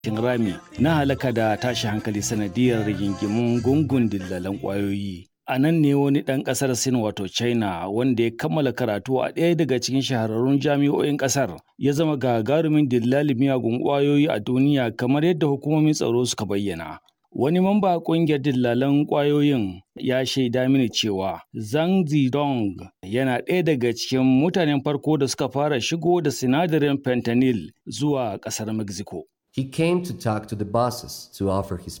rami na halaka da tashi hankali sanadiyar rigingimun gungun dillalan ƙwayoyi. A nan ne wani ɗan ƙasar Sin wato China wanda ya kammala karatu a ɗaya daga cikin shahararrun jami'o'in ƙasar ya zama gagarumin dillalin miyagun ƙwayoyi a duniya kamar yadda hukumomin tsaro suka bayyana. Wani mamba ƙungiyar dillalan ƙwayoyin ya shaida mini cewa Zhang Zidong yana ɗaya daga cikin mutanen farko da suka fara shigo da sinadarin fentanyl zuwa ƙasar Mexico. He came to talk to the bosses to offer his